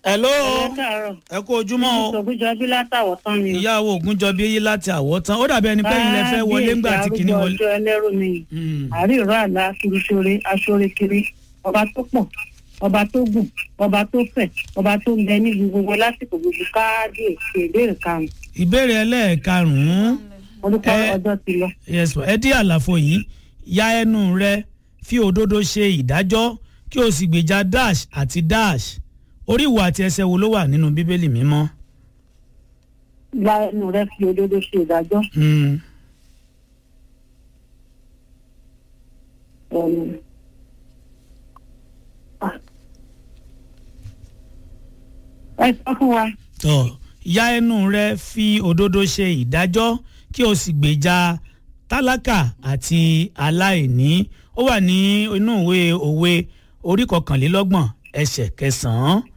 hello ẹ káàárọ̀ ẹ kú ojúmọ́ o ìṣògùjọbí látàwọ̀ tán ni. ìyàwó ògúnjọbí eyín láti àwọ̀tán ó dàbí ẹni pé ilẹ̀ fẹ́ wọlé ńgbà tí kìíní wọlé. ọjọ́ ẹlẹ́rù ni Mm. àríwá àlá kiriṣore aṣọre kiri ọba tó pọ̀ ọba tó gùn ọba tó fẹ̀ ọba tó ń bẹ níbi gbogbo lásìkò gbogbo káàdì èsì ìbéèrè karùn-ún ìbéèrè ẹlẹ́ẹ̀karùn-ún orúkọ Ẹ- ọjọ́ ti lọ. yes ẹ dí àlàfo yìí ya ẹnu rẹ fi òdodo ṣe ìdájọ́ kí o sì gbèjà dash àti dash orí ìwà àti ẹsẹ̀ wo ló wà nínú bíbélì mímọ́. gba ẹnu rẹ fi òdodo ṣe ìdájọ́. Mm. Um, ah. ẹ sọ fún wa tọ ya ẹnu rẹ fi òdodo ṣe ìdájọ́ kí o sì gbèjà tálákà àti aláìní ó wà ní inú ìwé òwe orí kọkànlélọ́gbọ̀n ẹsẹ̀ kẹsàn-án